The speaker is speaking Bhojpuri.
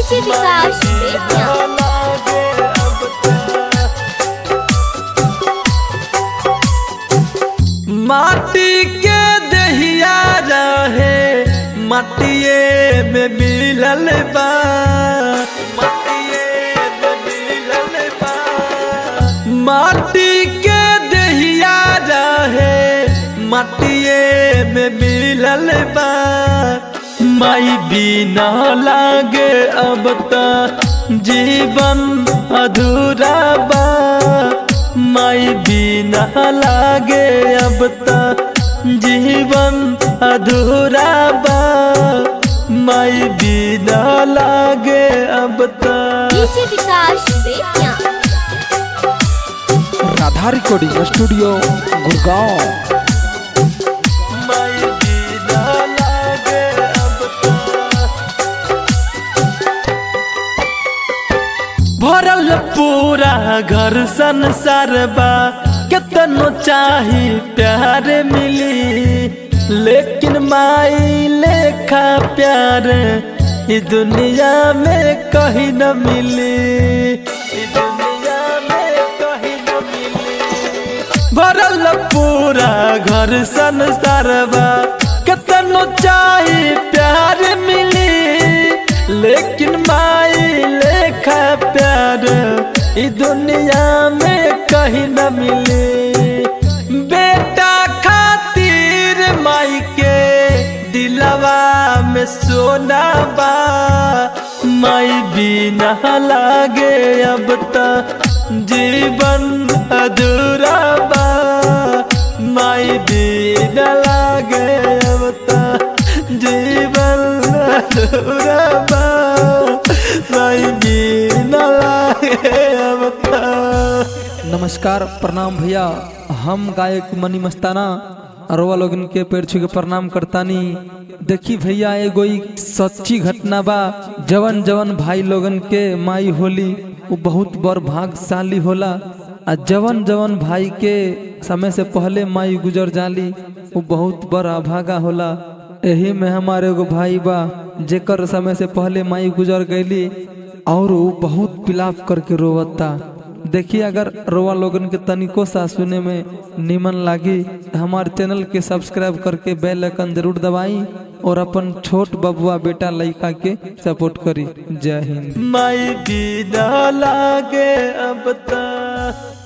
डीजे विकास बेतिया माटी के दहिया रहे मटिए में मिलल बा मटिए में मिलल बा माटी के दहिया रहे मटिए में मिलल बा माई बिना लागे अब त जीवन अधूरा बा माई बिना लागे अब त जीवन अधूरा बा माई बिना लागे अब त DJ Vikas Bettiah Radha recording studio Gurgaon माई बिना लागे अब त भरल पूरा घर संसार बा केतनो चाही प्यार मिली लेकिन माई लेखा प्यार ई दुनिया में कहीं न मिली ई दुनिया में कहीं न मिली भरल पूरा घर संसार बा केतनो चाही प्यार मिली लेकिन माई लेखा प्यार ई दुनिया में कहीं न मिली बेटा खातिर माई के दिलवा में सोना बा माई बिना लागे अब त जीवन अधूरा बा माई बिना लागे अब त जीवन अधूरा बा माई बिना लागे अब त नमस्कार प्रणाम भैया हम गायक मनी मस्ताना अरवा लोगन के पैर छू के प्रणाम करतानी देखी भैया एगो ई सच्ची घटना बा जवन जवन भाई लोगन के माई होली वो बहुत बड़ भाग्यशाली होला आ जवन जवन भाई के समय से पहले माई गुजर जाली वो बहुत बड़ अभागा होला एही में हमारे एगो भाई बा जेकर समय से पहले माई गुजर गईली और वो बहुत पिलाप करके रोवता देखिए अगर रोवा लोगन के तनिको सा सुने में निमन लागी तो हमारे चैनल के सब्सक्राइब करके बेल आइकन जरूर दबाई और अपन छोट बबुआ बेटा लड़का के सपोर्ट करी जय हिंद माई बिना लागे अब त